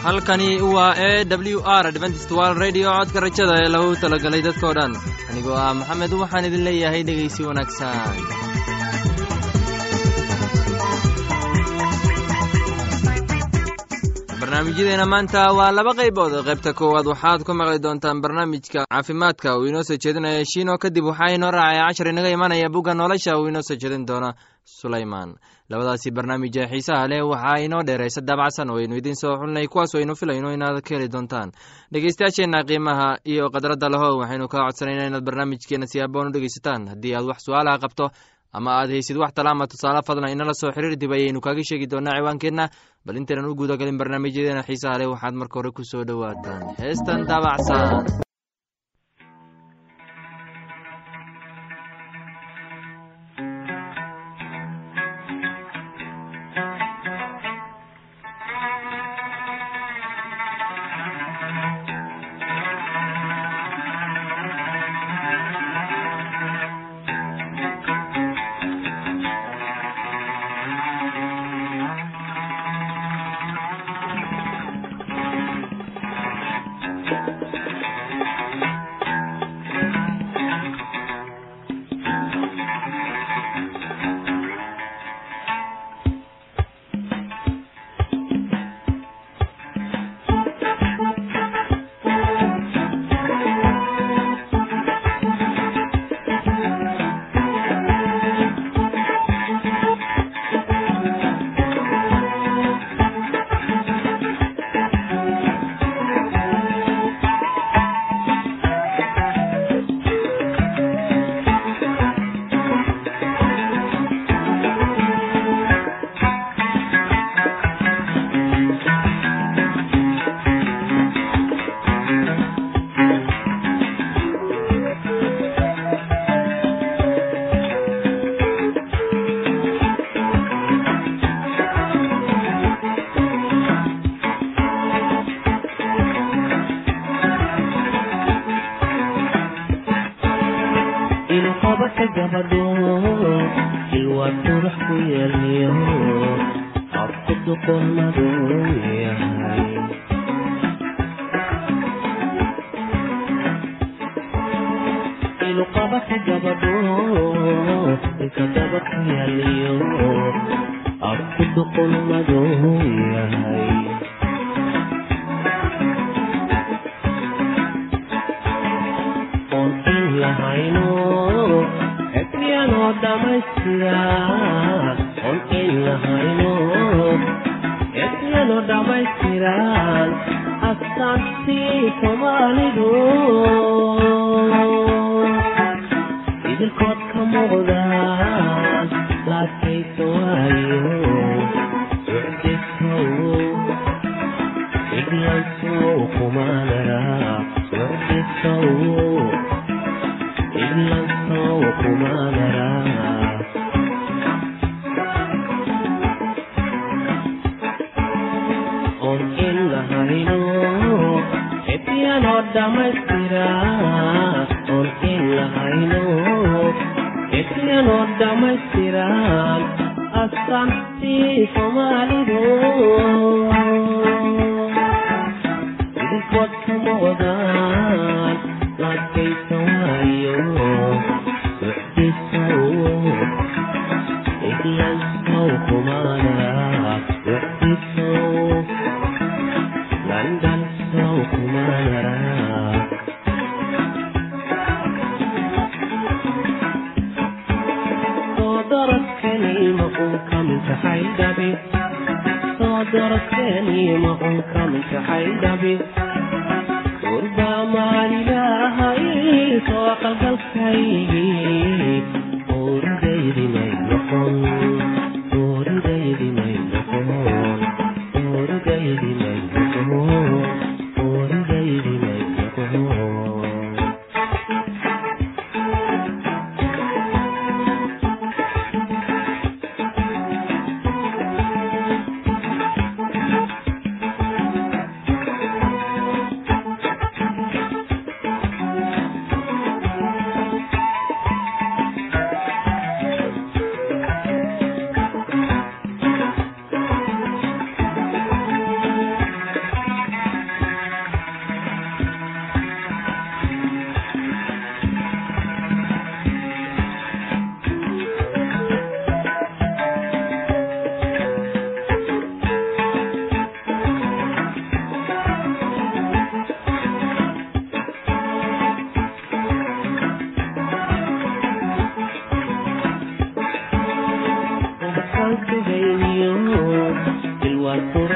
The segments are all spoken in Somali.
halkani waa e w r dventstwal radio codka rajada ee lagu talagalay dadkao dhan anigoo ah maxamed waxaan idin leeyahay dhegaysi wanaagsan barnaamijyadeena maanta waa laba qaybood qaybta koowaad waxaad ku maqli doontaan barnaamijka caafimaadka uu inoo soo jeedinaya shiino kadib waxaa inoo raacaya cashar inaga imanaya bugga nolosha uu inoo soo jeedin doona sulayman labadaasi barnaamij ee xiisaha leh waxaa inoo dheeraysa daabacsan oo aynu idiin soo xulinay kuwaas aynu filayno inaad ka heli doontaan dhegeystayaasheenna qiimaha iyo khadradda leho waxaynu kaa codsanayna inaad barnaamijkeena si aboon u dhegeysataan haddii aad wax su-aalaha qabto ama aad haysid wax talaama tusaale fadlan inala soo xiriir dib ayaynu kaaga sheegi doonaa ciwaankeenna bal intaynan u guudagalin barnaamijyadeena xiisaha leh waxaad marka hore ku soo dhowaataan heestan daabacsan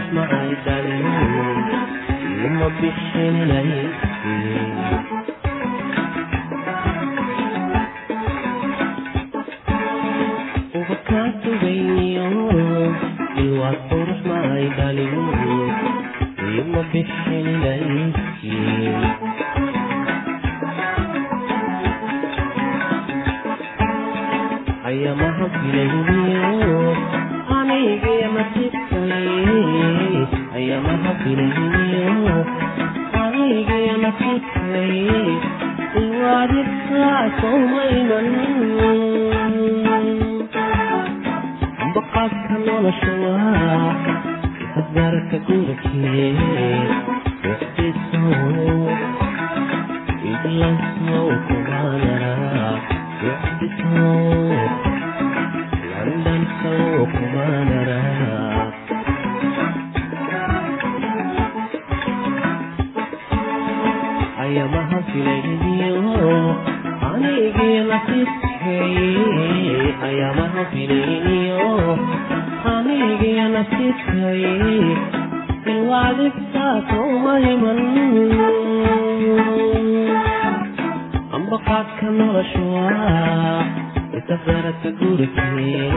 macay dhalin ima bixinaysi ubakaa sugayniyo ilwaad qurux macay dhalin ima bixinaysi ayamaha filayniyo anigaya nasibkay ayamaha filayniyo anigaya nasibkay ilwaadibkaasoomayman baqaadka nolosha waa hasgaarka gurikee wixdisow idlansow kumaanara wixdisow landansow kumaanara ayamaha filayniyo anigii nasibkay ayamaha filayniyo anigii nasibkay ilwaadibtaasoomahiman ambaqaadka nolosha waa isafarata gurikee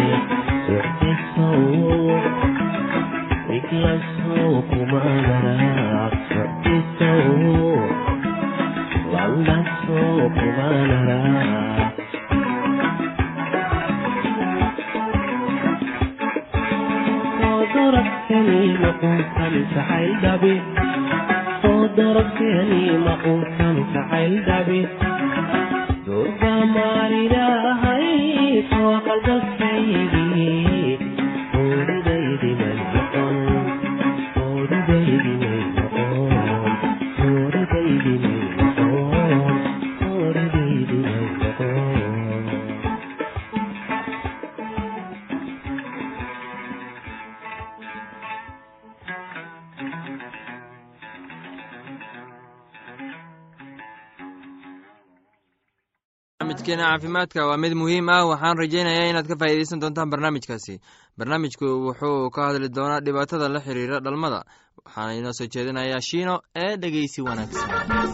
wixdisow iglansow kumaanara wixdisow landansow kumaanara soodoragtani maquusan jacayl dhabi soodoragtani maquusan jacayl dhabi durba maaridahay soo qalbadkaygii oodidaydi may noqon oodidaydi may noqon oodidaydi may noqon oodidaydi may noqon barnaamijkeena caafimaadka waa mid muhiim ah waxaan rajaynayaa inaad ka faa'iidaysan doontaan barnaamijkaasi barnaamijku wuxuu ka hadli doonaa dhibaatada la xiriira dhalmada waxaana inoo soo jeedinayaa shiino ee dhegeysi wanaagsan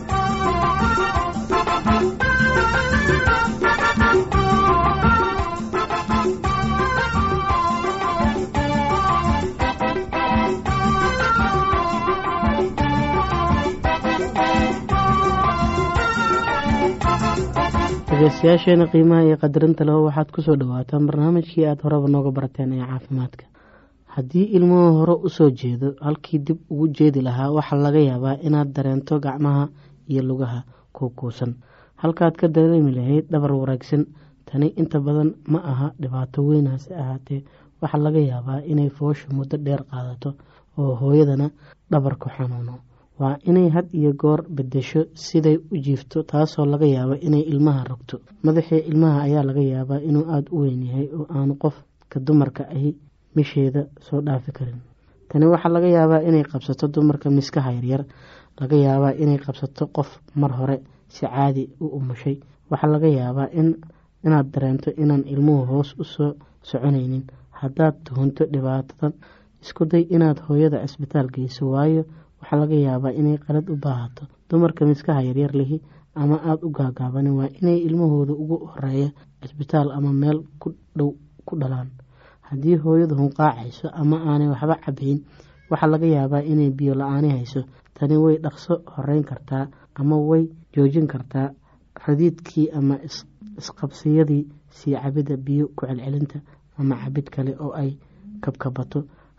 dhegeystayaasheena qiimaha iyo qadarinta leho waxaad kusoo dhawaataan barnaamijkii aada horeba nooga barateen ee caafimaadka haddii ilmuhu hore usoo jeedo halkii dib ugu jeedi lahaa waxaa laga yaabaa inaad dareento gacmaha iyo lugaha kuukuusan halkaad ka dareemi lahayd dhabar wanaagsan tani inta badan ma aha dhibaato weyn hase ahaatee waxaa laga yaabaa inay foosha muddo dheer qaadato oo hooyadana dhabarku xanuuno waa inay had iyo goor bedesho siday u jiifto taasoo laga yaabo inay ilmaha rogto madaxii ilmaha ayaa laga yaabaa inuu aada u weyn yahay oo aanu qofka dumarka ahi misheeda soo dhaafi karin tani waxaa laga yaabaa inay qabsato dumarka miskaha yaryar laga yaabaa inay qabsato qof mar hore si caadi u umushay waxaa laga yaabaa inaad dareento inaan ilmuhu hoos usoo soconaynin haddaad tuhunto dhibaatadan isku day inaad hooyada cisbitaal geyso waayo waxaa laga yaabaa inay qalad u baahato dumarka miskaha yaryar lihi ama aada u gaagaabanin waa inay ilmahooda ugu horeeya cisbitaal ama meel ku dhow ku dhalaan haddii hooyadu hunqaacayso ama aanay waxba cabayn waxaa laga yaabaa inay biyo la-aani hayso tani way dhaqso horeyn kartaa ama way joojin kartaa radiidkii ama isqabsiyadii sii cabidda biyo ku celcelinta ama cabid kale oo ay kabkabato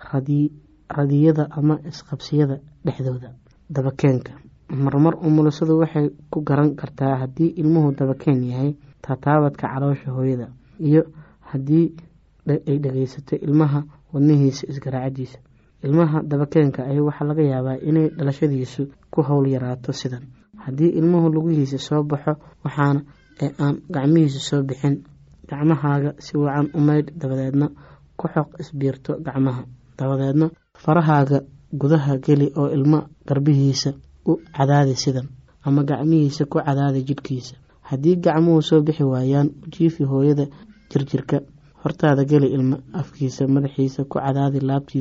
radiyada ama isqabsiyada dhexdooda dabakeenka marmar umulisadu waxay ku garan kartaa haddii ilmuhu dabakeen yahay tataabadka caloosha hooyada iyo haddii ay dhageysato ilmaha wadnihiisa isgaraacadiisa ilmaha dabakeenka ahi waxaa laga yaabaa inay dhalashadiisu ku howl yaraato sidan haddii ilmuhu lugihiisa soo baxo waxaana ee aan gacmihiisa soo bixin gacmahaaga si wacan u maydh dabadeedna ku xoq isbiirto gacmaha dabadeedna farahaaga gudaha geli oo ilmo garbihiisa u cadaadi sidan ama gacmihiisa ku cadaadi jidhkiisa haddii gacmuhu soo bixi waayaan u jiifi hooyada jirjirka hortaada geli ilmo afkiisa madaxiisa ku cadaadi laabtiisa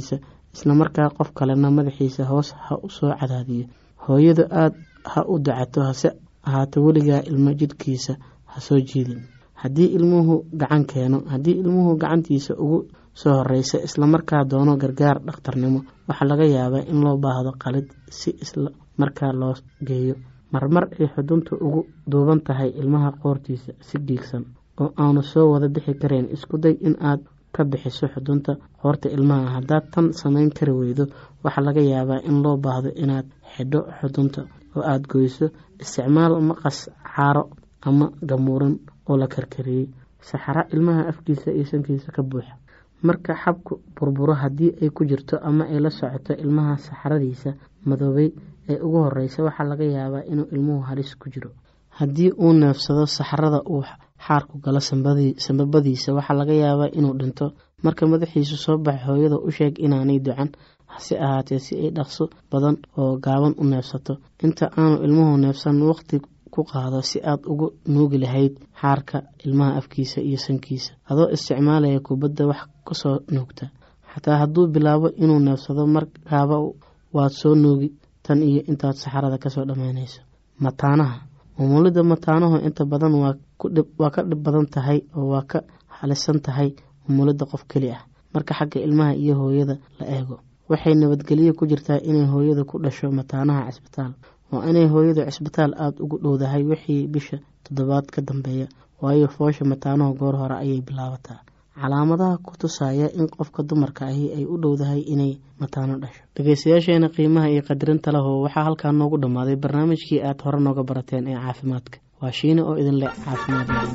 islamarkaa qof kalena madaxiisa hoos ha u soo cadaadiyo hooyadu aada ha u dacato hase ahaato weligaa ilmo jidhkiisa ha soo jiidin haddii ilmuhu gacan keeno haddii ilmuhu gacantiisa ugu soo horeysa islamarkaa doono gargaar dhakhtarnimo waxaa laga yaabaa in loo baahdo qalid si isla markaa loo geeyo marmar ay xuduntu ugu duuban tahay ilmaha qoortiisa si dhiigsan oo aanu soo wada bixi karayn isku day in aad ka bixiso xudunta qoorta ilmaha haddaad tan samayn kari weydo waxaa laga yaabaa in loo baahdo inaad xidho xudunta oo aada goyso isticmaal maqas caaro ama gamuuran oo la karkariyey saxaro ilmaha afkiisa iyo sankiisa ka buuxa marka xabku burburo haddii ay ku jirto ama ay la socoto ilmaha saxaradiisa madoobay ee ugu horeysa waxaa laga yaabaa inuu ilmuhu halis ku jiro haddii uu neefsado saxarada uu xaarku galo sambabadiisa waxaa laga yaabaa inuu dhinto marka madaxiisu soo baxo hooyada u sheeg inaanay ducan hase ahaatee si ay dhaqso badan oo gaaban u neefsato inta aanu ilmuhu neefsan waqti ku qaado si aad ugu nuugi lahayd xaarka ilmaha afkiisa iyo sankiisa adoo isticmaalaya kubadda wax kasoo nuugta xataa hadduu bilaabo inuu neefsado markaaba waad soo nuugi tan iyo intaad saxarada kasoo dhammaynayso mataanaha umulidda mataanuhu inta badan waa ka dhib badan tahay oo waa ka halisan tahay umulidda qof keli ah marka xagga ilmaha iyo hooyada la eego waxay nabadgelyo ku jirtaa inay hooyada ku dhasho mataanaha cisbitaal waa inay hooyadu cisbitaal aada ugu dhowdahay wixii bisha toddobaad ka dambeeya waayo foosha mataanuhu goor hore ayay bilaabataa calaamadaha ku tusaya in qofka dumarka ahi ay u dhowdahay inay mataano dhasho dhegeystayaasheena qiimaha iyo qadirinta leho waxaa halkaa noogu dhammaaday barnaamijkii aad hore nooga barateen ee caafimaadka waa shiine oo idin leh caafimaad lain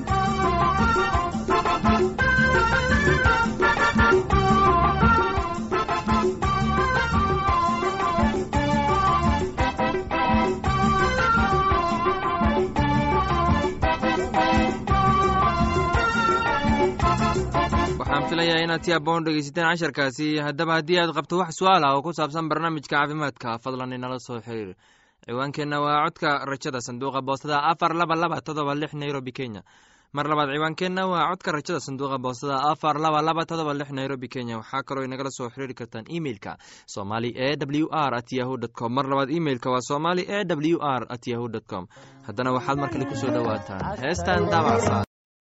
filaya inaad si aboon dhegeysateen casharkaasi haddaba haddii aad qabto wax su-aal ah oo ku saabsan barnaamijka caafimaadka fadlan inala soo xiriir ciwaankeenna waa codka rajada sanduuqa boostada afar laba laba todoba lix nairobi kenya mar labaad ciwaankeenna waa codka rajada sanduuqa boostada afar laba laba todoba lix nairobi kenya waxaa kaloo inagala soo xiriiri kartaan emeilka somali e w r at yahu dt com mar labaad emeilka waa somali e w r at yahu dt com haddana waxaad mar kale kusoo dhowaataan heestan daabacsa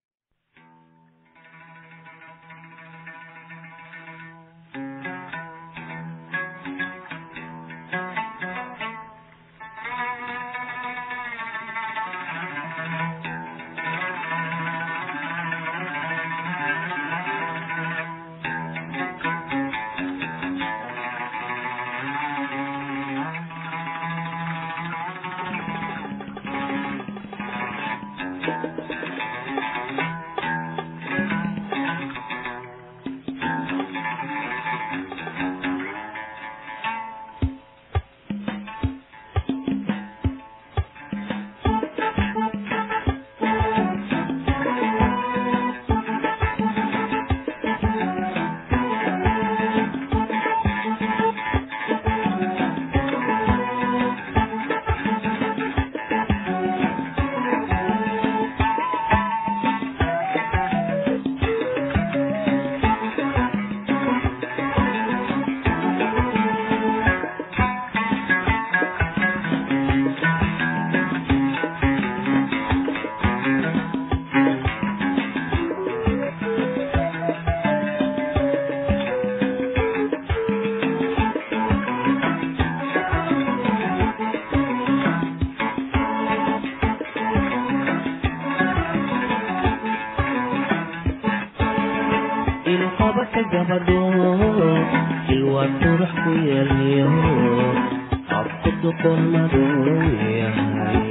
ilqabaka gabadho ilwaa qurux ku yeelyo habku duqolmadu yahay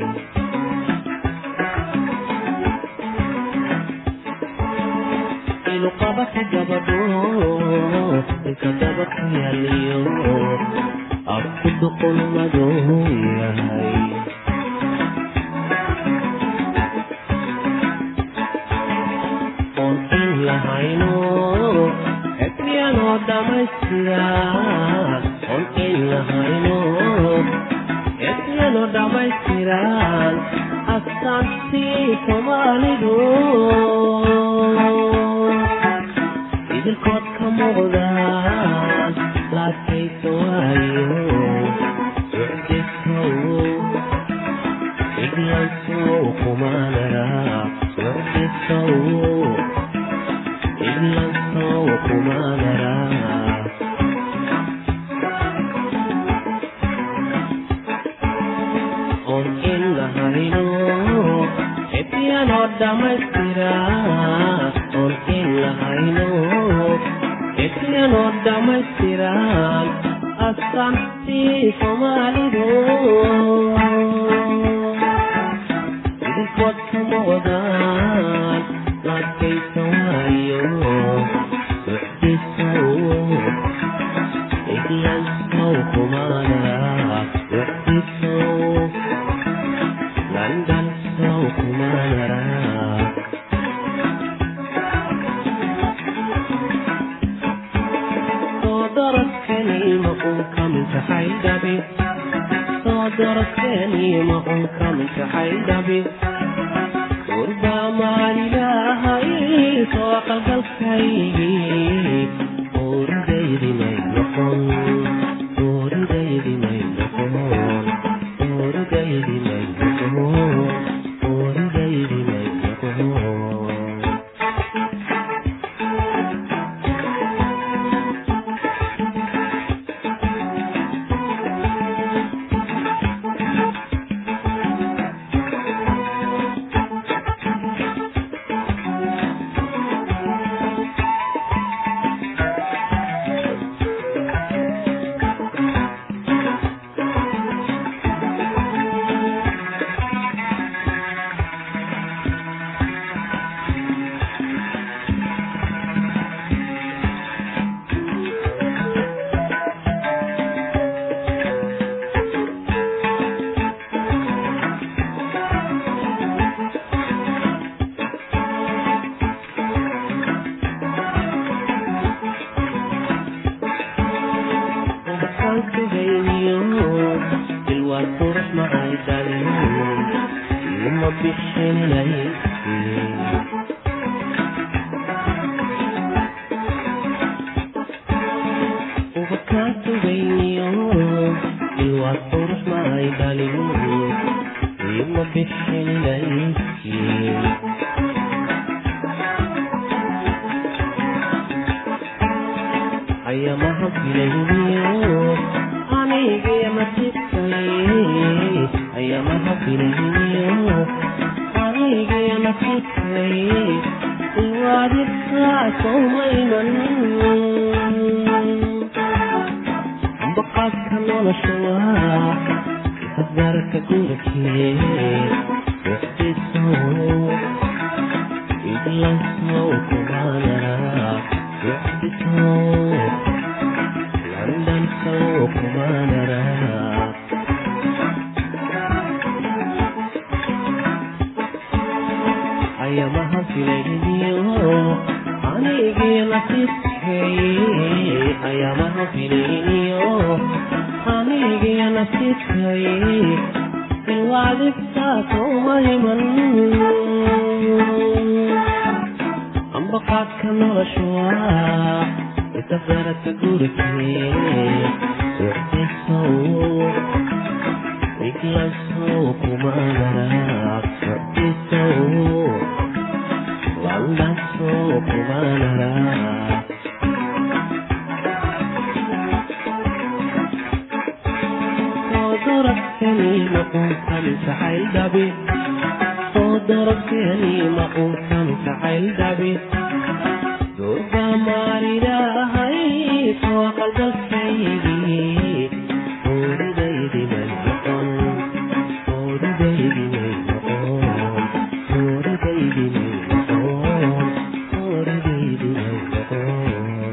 ilqabaka gabadho ilka daba ku yeelyo habku duqolmadu yahay oon in lahayno ekmiyanoo dhammaystira oon in lahayno ekmiyanoo dhammaystiran astaantii soomaalidu idilkood ka muuqdaan laakiin ekyanoo dhammaystira oon in lahayno ekyanoo dhammaystiran astaantii soomaalidu idinkood kama wadaan laadkaysa waayo duxdisow iglansow kumaanara duxdisow landansow kumaanara soo daradkani ma uun ka mintaxay dhabi soo daradkani ma uun ka mintaxay dhabi gurbaa maalilahay soo qalgalkaygii oridaydi may noqon oridaydi may noqon oridaydi may noqon oridaydi may noqon ayamaha filayniyo anigaya nasibkay ayamaha filayniyo anigaya nasibkay iwaadidkaa sowmayman ambaqaadka nolosha waa hadgaarka gurkee wixdisow iglansow kumaanara wixdisow landansow kumaanara ayamaha filayniyo anigii nasibkay ayamaha filayniyo anigii nasibkay ilwaadibtaa sowmayman ambaqaadka nolosha waa isafaraka gurikee wixdisow iglansow kumaanara wixdisow landansow kumaanara soodorabkani maquunkan jacayl dhabi soodorabkani maquunkan jacayl dhabi durba maalidahay soo qalbakaygii oridaydi may noqon oridaydi may noqon oridaydi may noqon oridaydi may noqon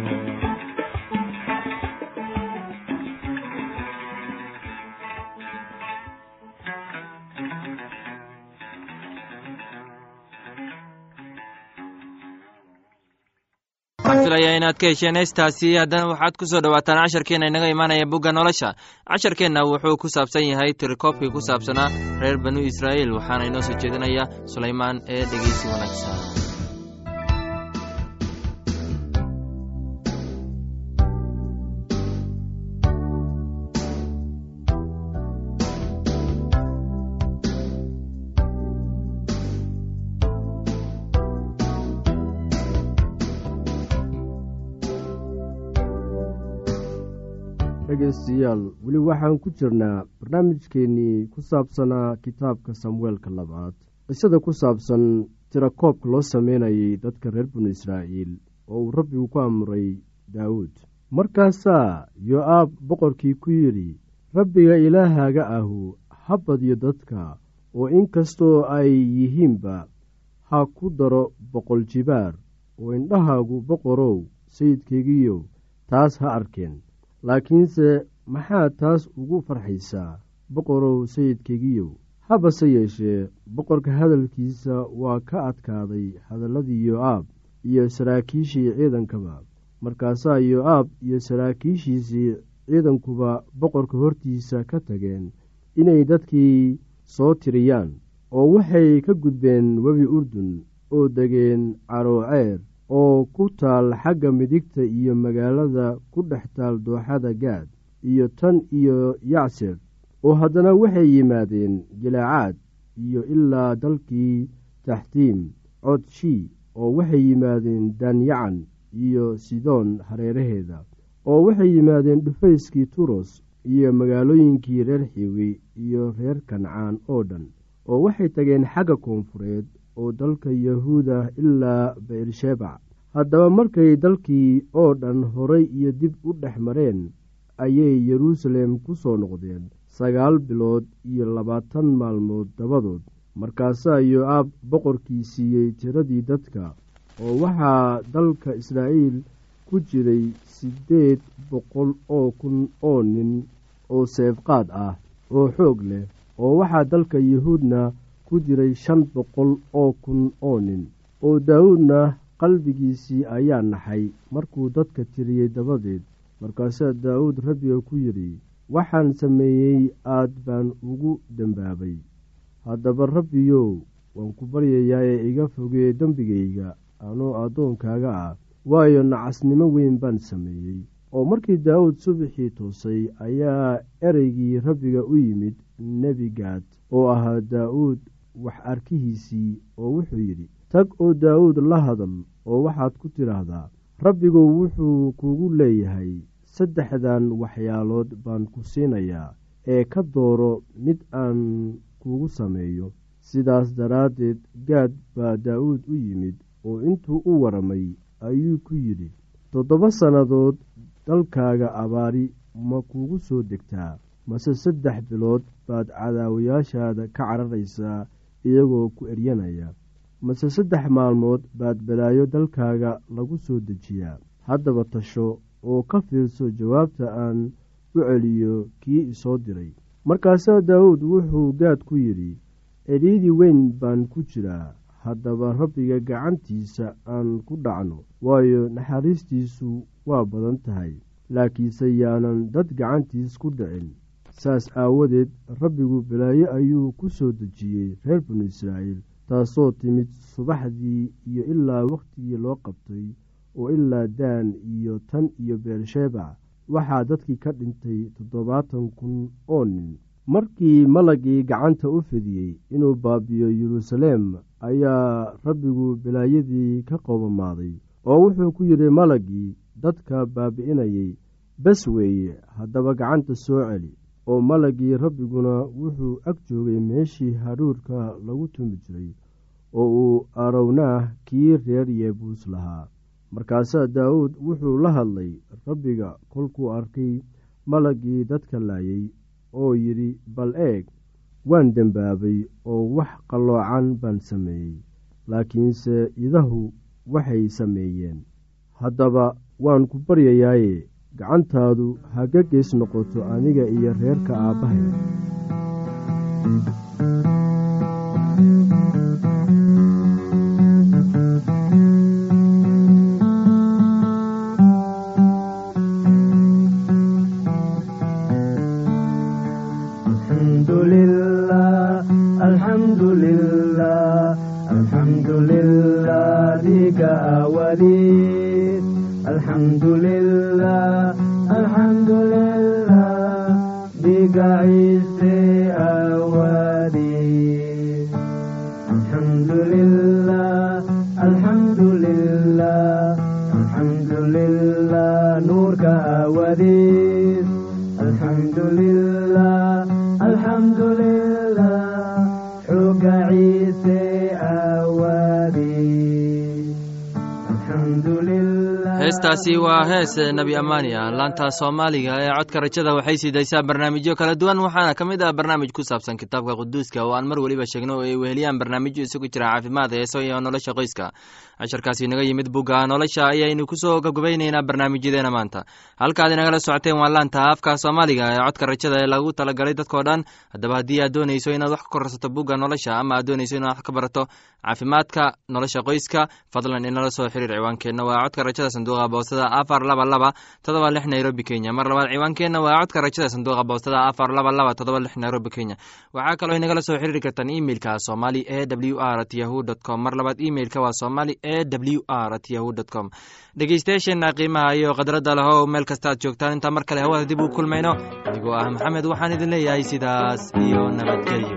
waxaan filayaa inaad ka hesheen heestaasi haddana waxaad ku soo dhowaataan casharkeenna inaga imaanaya bugga nolosha casharkeenna wuxuu ku saabsan yahay tirikoobkii ku saabsanaa reer banu israa'iil waxaana inoo soo jeedinaya sulaymaan ee dhegeysi wanaagsan dhegaystayaal weli waxaan ku jirnaa barnaamijkeennii ku saabsanaa kitaabka samueelka labaad qisada ku saabsan tirakoobka loo sameynayay dadka reer binu israa'iil oo uu rabbigu ku amray daawuud markaasaa yo-aab boqorkii ku yidhi rabbiga ilaahaaga ahu ha badyo dadka oo inkastoo ay yihiinba ha ku daro boqol jibaar oo indhahaagu boqorow sayidkaygiiyow taas ha arkeen laakiinse maxaad taas ugu farxaysaa boqorow sayidkaygiiyow habase yeeshee boqorka hadalkiisa waa ka adkaaday hadalladii yo-aab iyo saraakiishii ciidankaba markaasaa yo-aab iyo saraakiishiisii ciidankuba boqorka hortiisa ka tageen inay dadkii soo tiriyaan oo waxay ka gudbeen webi urdun oo degeen carooceer oo ku taal xagga midigta iyo magaalada ku dhex taal dooxada gaad iyo tan iyo yacser oo haddana waxay yimaadeen jilaacaad iyo ilaa dalkii taxtiim codshii oo waxay yimaadeen danyacan iyo sidoon hareeraheeda oo waxay yimaadeen dhufayskii turos iyo magaalooyinkii reer xiwi iyo reer kancaan oo dhan oo waxay tageen xagga koonfureed oo dalka yahuuda ilaa beershebac haddaba markay dalkii oo dhan horay iyo dib u dhex mareen ayay yeruusaalem ku soo noqdeen sagaal bilood iyo labaatan maalmood dabadood markaasaa yo-aab boqorkii siiyey tiradii dadka oo waxaa dalka israa'iil ku jiray siddeed boqol oo kun oo nin oo seefqaad ah oo xoog leh oo waxaa dalka yuhuudna ku jiray shan boqol oo kun oo nin oo daawuudna qalbigiisii ayaa naxay markuu dadka tiriyey dabadeed markaasaa daawuud rabbiga ku yidhi waxaan sameeyey aad baan ugu dembaabay haddaba rabbiyow waan ku baryayaa ee iga fogee dembigayga anoo addoonkaaga ah waayo nacasnimo weyn baan sameeyey oo markii daawuud subaxii toosay ayaa ereygii rabbiga u yimid nebi gaad oo ahaa daa'uud wax arkihiisii oo wuxuu yidhi tag oo daawuud la hadal oo waxaad ku tidhaahdaa rabbigu wuxuu kugu leeyahay saddexdan waxyaalood baan ku siinayaa ee ka dooro mid aan kugu sameeyo sidaas daraaddeed gaad baa daa'uud u yimid oo intuu u waramay ayuu ku yidhi toddoba sannadood dalkaaga abaari ma kugu soo degtaa mase saddex bilood baad cadaawayaashaada ka cararaysaa iyagoo ku eryanaya mase saddex maalmood baad balaayo dalkaaga lagu soo dejiyaa haddaba tasho oo ka fiirso jawaabta aan u celiyo kii isoo diray markaasaa daawuud wuxuu gaad ku yidhi cidhiidhi weyn baan ku jiraa haddaba rabbiga gacantiisa aan ku dhacno waayo naxariistiisu waa badan tahay laakiinse yaanan dad gacantiis ku dhicin saas aawadeed rabbigu balaayo ayuu ku soo dejiyey reer binu israa'iil taasoo timid subaxdii iyo ilaa wakhtigii loo qabtay oo ilaa daan iyo tan iyo beershebac waxaa dadkii ka dhintay toddobaatan kun oo nin markii malagii gacanta u fidiyey inuu baabiyo yeruusaleem ayaa rabbigu balaayadii ka qoobamaaday oo wuxuu ku yidhi malagii dadka baabi'inayay bes weeye haddaba gacanta soo celi oo malagii rabbiguna wuxuu ag joogay meeshii hadhuurka lagu tumi jiray oo uu arownaah kii reer yeebuus lahaa markaasaa daawuud wuxuu la hadlay rabbiga kolkuu arkay malagii dadka laayay oo yidhi bal eeg waan dembaabay oo wax qalloocan baan sameeyey laakiinse idahu waxay sameeyeen haddaba waan ku baryayaaye gacantaadu haga gees noqoto aniga iyo reerka aabbahay alxamdu lilah xooga ciise heestaasi waa hees nebi amaania laanta soomaaliga ee codka rajada waxay siidaysaa barnaamijyo kala duwan waxaana ka mid ah barnaamij ku saabsan kitaabka quduuska oo aan mar weliba sheegno oo ay weheliyaan barnaamijyo isugu jira caafimaad heeso iyo nolosha qoyska casharkaasi naga yimid bugga nolosha ayaynu kusoo gabgabayneynaa barnaamijyadeena maanta halkaad inagala socoteen waa laanta afka soomaaliga ee codka rajada ee lagu talagalay dadkao dhan haddaba haddii aad doonayso inaad wax ka korsato bugga nolosha ama aad doonayso inaad wax ka barato caafimaadka nolosha qoyska fadlan inala soo xiriir ciwaankeenna waa codka rajada sanduuqa boostada afar laba laba todoba lix nairobi kenya mar labaad ciwaankeenna waa codka rajada sanduuqa boostada afar laba laba todoba lix nairobi kenya waxaa kaloo inagala soo xiriiri kartaan imeilka somali e w r at yahu dt com mar labaad imeilka waa somali e w r at yahu dt com dhegeystayaasheena qiimaha iyo khadradda lahow meel kasta aad joogtaan intaa mar kale hawada dib uu kulmayno anigoo ah maxamed waxaan idin leeyahay sidaas iyo nabadgelyo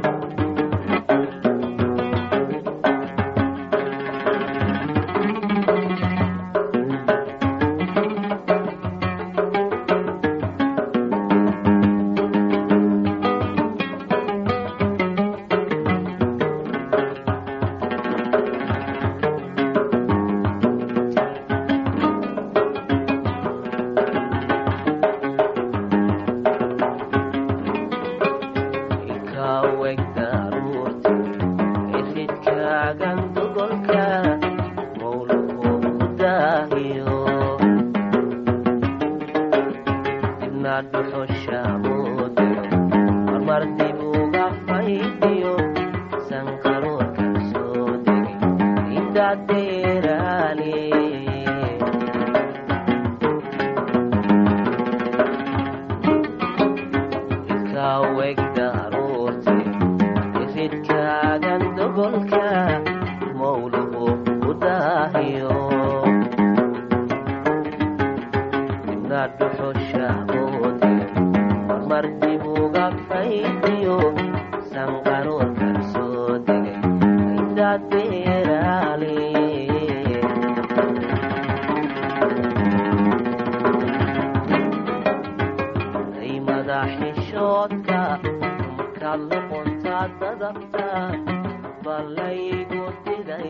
xishoodka markaad noqontaa dadabta balaygu